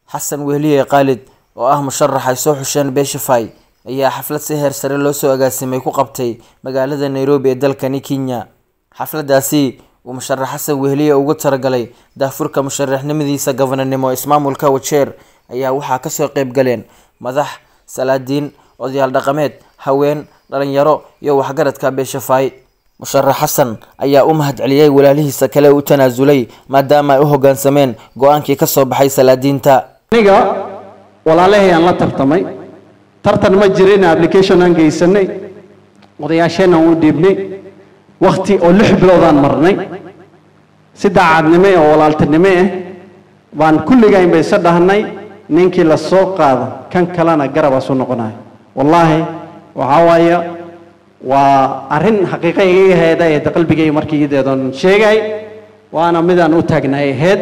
xasan wehliye khaalid oo ah musharax ay soo xusheen beeshafay ayaa xaflad si heer sare loo soo agaasimay ku qabtay magaalada nairobi ee dalkani kenya xafladaasi uu musharax xasan wehliye ugu talagalay daafurka musharaxnimadiisa gabananimo ismaamulka wajeer ayaa waxaa kasoo qeyb galeen madax salaadiin odayaal dhaqameed haween dhalinyaro iyo waxgaradka beeshafay musharax xasan ayaa u mahad celiyey walaalihiisa kale u tanaasulay maadaama ay u hogaansameen go-aankii kasoo baxay salaadiinta aniga walaalahay aan la tartamay tartan ma jirin application aan geysanay odayaasheen aan u dhiibnay wakti oo lix biloodaan marnay si daacadnimo oo walaaltinimo ah baan kulligayn bay isa dhahnay ninkii la soo qaado kan kalena garabaasu noqonayo wallaahi waxaa waaye waa arrin xaqiiqa igaga heeda ee qalbigay markii ideedoon sheegay waana midaan u taagnay ahayd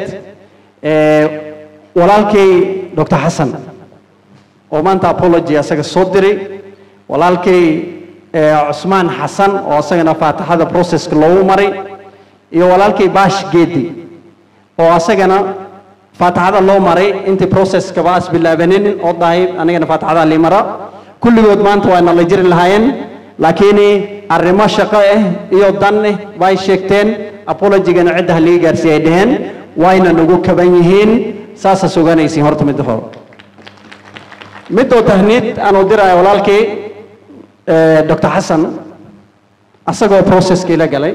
walaalkay dr xasan oo maanta apology asaga soo diray walaalkay cusmaan xasan oo asagana faatixada processka loogu maray iyo walaalkay baash geedi oo asagana faatixada loo maray intii processkaba as bilaabanin oo dhahay anigana faatixada lii mara kulligood maanta waa nala jiri lahaayeen laakiin arrimo shaqo ah iyo dan ah bay sheegteen apologygana cidda haliga gaarsiiya ay dhaheen wayna nagu kaban yihiin saasaa suganaysiin horta midda hore midoo tahniid aan u diraayo walaalkii dr xasan asagoo processka ila galay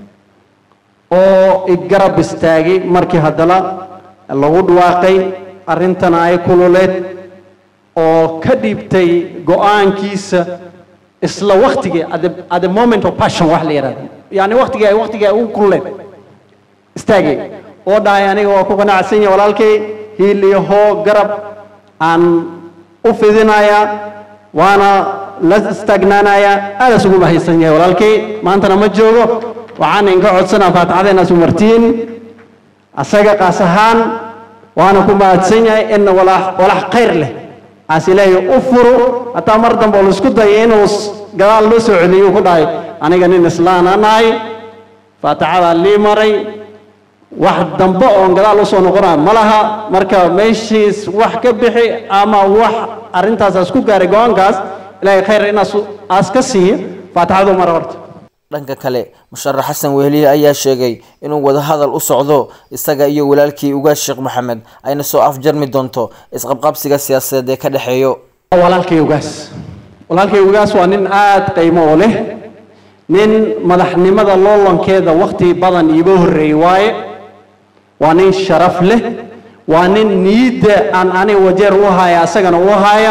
oo igarab istaagay markii haddana lagu dhawaaqay arrintana ay kululeed oo ka dhiibtay go-aankiisa isla waktigii at the moment of passion wax la yidhahdo yani waktigii ay waktigii ay ugu kululeed istaagay oo dhahay aniga waa ku qanacsan yahay walaalkay hiil iyo hoo garab aan u fidinaya waana la istaagnaanaya aadaas ugu mahaysan yahay walaalkay maantana ma joogo waxaan inka codsanaa faatixada inaas u martiin asaga qaas ahaan waana ku mahadsan yahay in walax khayr leh aas ilaahay u furo hataa mar dambe oo laisku dayay inuu gadaal loo soo celiyo ku dhahay aniga nin islaana nahay faatixadaa lii maray wax dambe oon gadaal usoo noqonaa ma laha marka meeshiis wax ka bixi ama wax arrintaas aas ku gaaray go-aankaas ilaahay khayr inaas aas ka siiyo faatixadu mara horta dhanka kale musharax xasan wehliye ayaa sheegay inuu wadahadal u socdo isaga iyo walaalkii ugaas sheekh maxamed ayna soo afjarmi doonto isqabqabsiga siyaasadeed ee ka dhexeeyo walaalkay ugaas walaalkay ugaas waa nin aada qiimo oo leh nin madaxnimada loolankeeda wakti badan iiba horreeyey waaye waa nin sharaf leh waa nin niyidda aan aniga wajeer u haya asagana u haya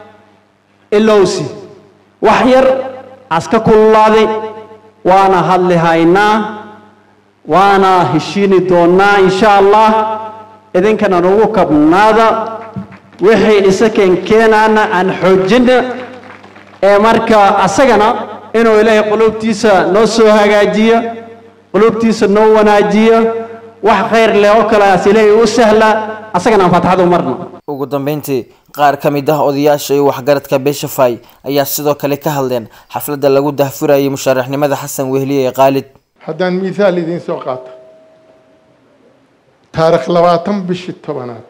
ilowsi wax yar aska kululaaday waana hadli haynaa waana heshiini doonnaa insha allah idinkana nagu kabnaada wixii isakeen keenaana aan xoojina ee marka asagana inuu ilaahay quluubtiisa noo soo hagaajiyo quluubtiisa noo wanaajiyo wax khayr leh oo kale as ilaahay u sahla asagana aan faatixada u marno ugu dambeyntii qaar ka mid ah odayaasha iyo waxgaradka beeshafay ayaa sidoo kale ka hadleen xafladda lagu dahfurayay musharaxnimada xasan wehliye ee khaalid haddaan miisaal idiin soo qaato taarikh labaatan bishii tobanaad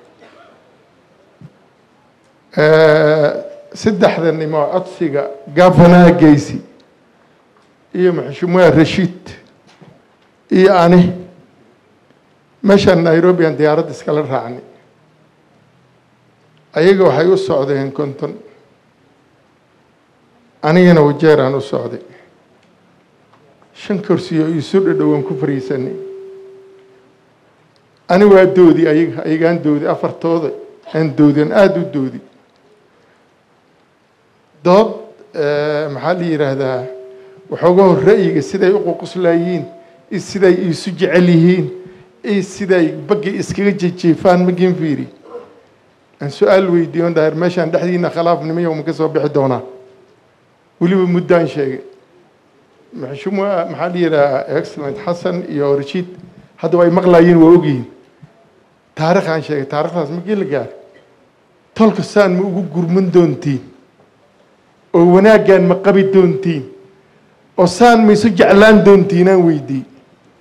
saddexda nimo codsiga gafanaha geysi iyo maxshuumuha rashiid iyo ani meeshaan nairobi aan diyaaradda iskala raacnay ayaga waxay u socdeen konton anigana wajeeraan u socday shan kursiyo iisu dhadhowan ku fariisanay ani waa doodi ayaga ayagaan doodi afartooda aan doodi aan aada u doodi dood maxaa la yidhaahdaa waxooga hor ra'yiga siday u ququslayiin iyo siday iisu jecel yihiin iyo siday bagga iskaga jejeefaan magin fiiri aan su-aal weydiiyo on dhaher meeshaan dhexdiina khilaafnimaya uma ka soo bixi doonaa weliba muddaan sheegay maxshuuma maxaa la yidhahaa excellent xasan iyo rashiid hadda ay maqlayiin waa ogyihiin taarikhaan sheegay taarikhdaas magii la gaar tolka saan ma ugu gurman doontiin oo wanaaggaan ma qabi doontiin oo saan ma isu jeclaan doontiinaan weydii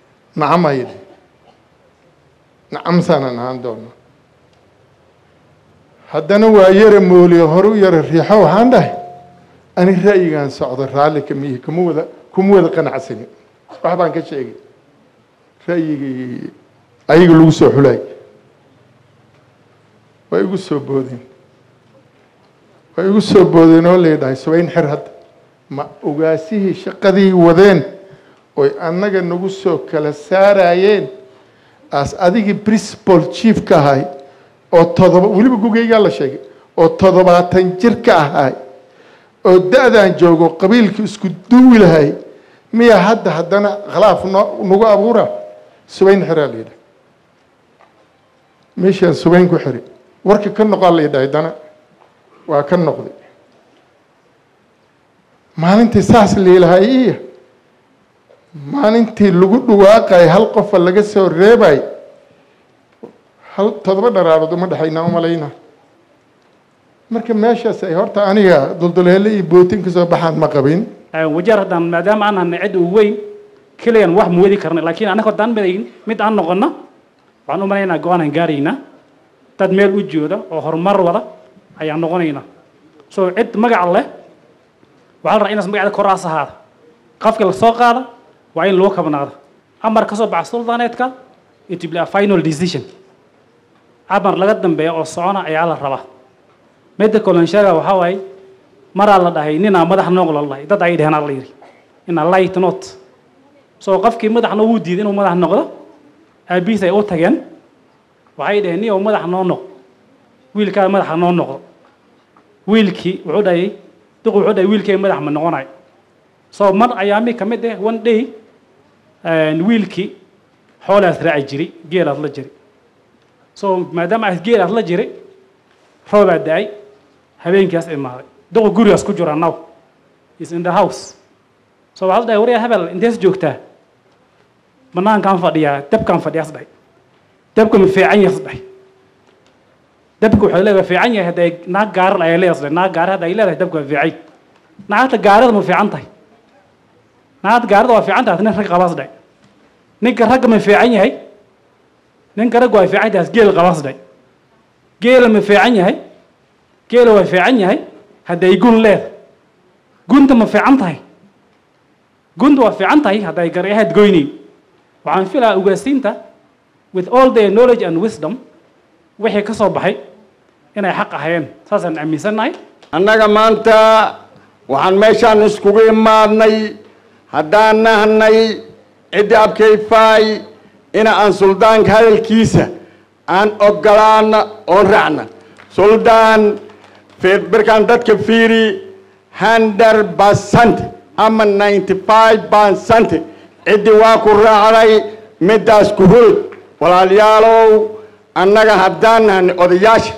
nacam ayda nacam saanaan ahaan doona haddana waa yara mooliyo hore u yara riixo waxaan dhahay ani ra'yigaan socdo raalli kamihi kuma wada kuma wada qanacsanin wax baan ka sheegay ra'yigii ayaga lagu soo xulaay waa igu soo boodeen waa igu soo boodeen oo laydhahay subayn xer hadda ma ogaasihii shaqadii wadeen oy annaga nagu soo kala saarayeen as adigii principal chief ka ahay oo todoba weliba gugaygaa la sheegay oo toddobaatan jir ka ahay oo da-daan joogo qabiilkii isku duwi lahay miya hadda haddana khilaaf no nagu abuura subayn xeraa la yidhaha meeshaan subayn ku xiri warka ka noqaa la yidhahay dana waa ka noqday maalintii saas liilahay iya maalintii lagu dhawaaqay hal qofa laga soo reebay hal toddoba dharaarood uma dhexaynaa umalayna marka meeshaas ay horta aniga dulduleele iyo bootin ka soo baxaan ma qabin wajeer haddaan maadaama aan nahnay cid ugu weyn keliyan wax muwadi karna laakiin annaga haddaan madayn mid aan noqono waxaan u malaynaa go-aanan gaaraynaa dad meel u jooda oo horumar wada ayaan noqonaynaa so cid magac leh waxaa la rabaa inaas magacda koraas ahaada qafka la soo qaada waa in loo kabnaado amar ka soo baxa suldaneedka it will be a final decision amar laga dambeeya oo socona ayaa la rabaa midda kaloon sheega waxaa waaye maraa la dhahay ninaa madax noog la dhahay dad ay dheheen aa la yidhi ina light not so qofkii madaxna wuu diiday inuu madax noqdo aabihiis ay u tageen waxay dhaheen niyow madax noo noq wiilkaa madaxa noo noqdo wiilkii wuxuu dhahayay duq wuxuu dhahay wiilkay madax ma noqonayo so mar ayaami ka mid ah one day wiilkii xoolaas raaci jiray geelaas la jiray so maadaama aas geelaas la jiray roobaa da-ay habeenkaas imaaday duqu gurigaas ku jira now is in the house so waxaa la dhahay waryaa hebel intees joogtaa banaankaan fadhiyaa dabkaan fadhiyaas dhahay dabka ma fiican yahay dhahay dabka waxay leedahay fiican yahay hadday naag gaarar ayay leedahay naag gaarar hadda ay leedahay dabka waa fiican naagta gaarada ma fiican tahay naagta gaarada waa fiican tahay nin rag qabaas dhahay ninka ragga ma fiican yahay ninka ragga waa fiican tahay geel qabaas dhahay geela ma fiican yahay geela waa fiican yahay hadday gun leedahay gunta ma fiican tahay gunta waa fiican tahay hadday garyahaad goynayn waxaan filahaa ugaasiinta with all their knowledge and wisdom wixii ka soo baxay inay xaq ahayeen saasaan aaminsannahay annaga maanta waxaan meeshaan iskugu imaadnay haddaan nahnay ciddi abkayfaay ina aan suldaanka hadalkiisa aan ogolaana oon raacna suldaan birkaan dadka fiiri hundred percent ama ninety five percent ciddi waa ku raacday middaas ku hulod walaalayaalow annaga haddaan nahnay odayaasha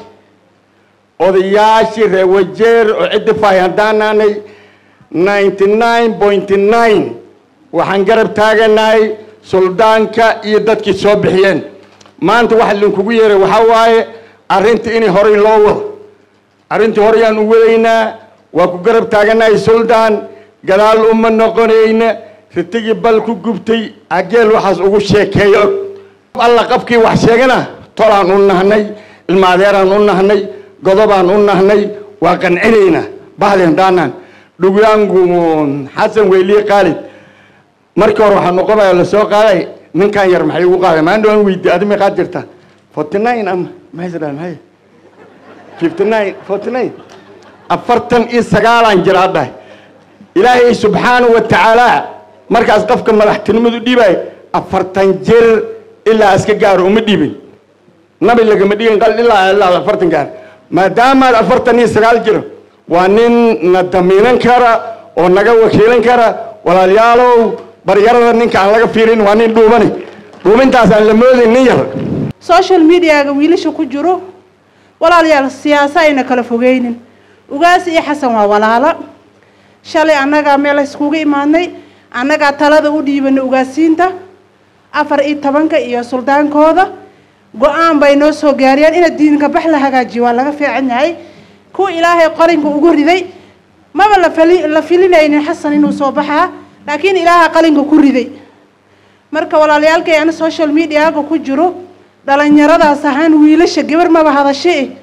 odayaashii reer wajeer oo ciddi fahay haddaan nahnay ninety nine point nine waxaan garab taaganahay suldaanka iyo dadkii soo bixiyeen maanta waxa linkugu yeeray waxaa waaye arrintii inay horay loo wado arrintii horeyaan u wadaynaa waa ku garab taaganahay suldaan gadaal uma noqonayna ritigii bal ku gubtay ageel waxaas ugu sheekeeyo og alla qabkii wax sheegana tolaan u nahnay ilmaadeeraan u nahnay godobaan u nahnay waa qancinaynaa bahdeen daanaan dhugyaangu xasan weyliye qaalid markii hore waxaa noqonaya la soo qaaday ninkan yar maxay ugu qaaday maan dhawaan weydiye adi meeqaad jirta forty nine ama maxay dhahay maxay fifty nine forty nine afartan iyo sagaalaan jiraa dhahay ilaahay subxaanahu wa tacaala markaas qofka madaxtinimadu dhiibay afartan jir ilaa iska gaaro uma dhiibin nabi lagama dhigin qal ilaa ilaa afartan gaar maadaamaad afartan iyo sagaal jiro waa nin na damiinan kara oo naga wakiilan kara walaalayaalow baryarada ninka aan laga fiirin waa nin dhuumani dhuumintaas aan la moodayn nin yar social mediaga wiilasha ku jiro walaalayaal siyaasa ayna kala fogeynin ugaas iyo xasan waa walaalo shalay annagaa meel iskugu imaadnay annagaa talada u dhiibanay ugaasiinta afar iyo tobanka iyo suldaankooda go-aan bay noo soo gaariyeen ina diinka bax la hagaajiyo waa laga fiican yahay kuwa ilaahay qalinka ugu riday maba la fali la filinaynin xasan inuu soo baxaa laakiin ilaaha qalinka ku riday marka walaalayaalkay ana social mediaga ku jiro dhalinyaradaas ahaan wiilasha gabar maba hadashe eh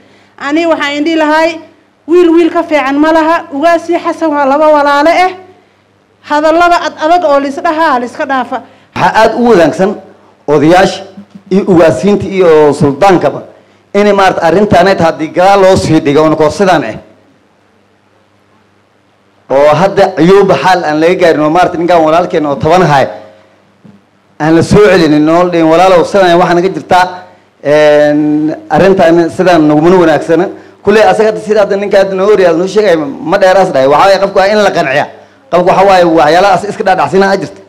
ani waxaan indhi lahay wiil wiil ka fiican ma laha ugaasii xasan waa laba walaale ah hadallada ad adag oo laisdhahaa laiska dhaafa waxaa aada u wanaagsan odayaasha iyo ugaasiinta iyo suldaankaba inay maarata arrintaanay ta haddii gadaal loo sii dhigo onkoo sidaan ah oo hadda ciyuuba xaal aan laga gaarin oo maarata ninkaan walaalkeena oo toban ahay aan la soo celinin oo dhihin walaalow sidaan waxaa naga jirtaa arrintaan sidaan nagumana wanaagsana kulley asaga hadda sida hadda ninka hadda noo oryaad noo sheegaya ma dheeraas dhahay waxaa waaye qofku waa in la qanciya qofku waxa waaye waxyaalahaas iska dhaadhacsina a jirta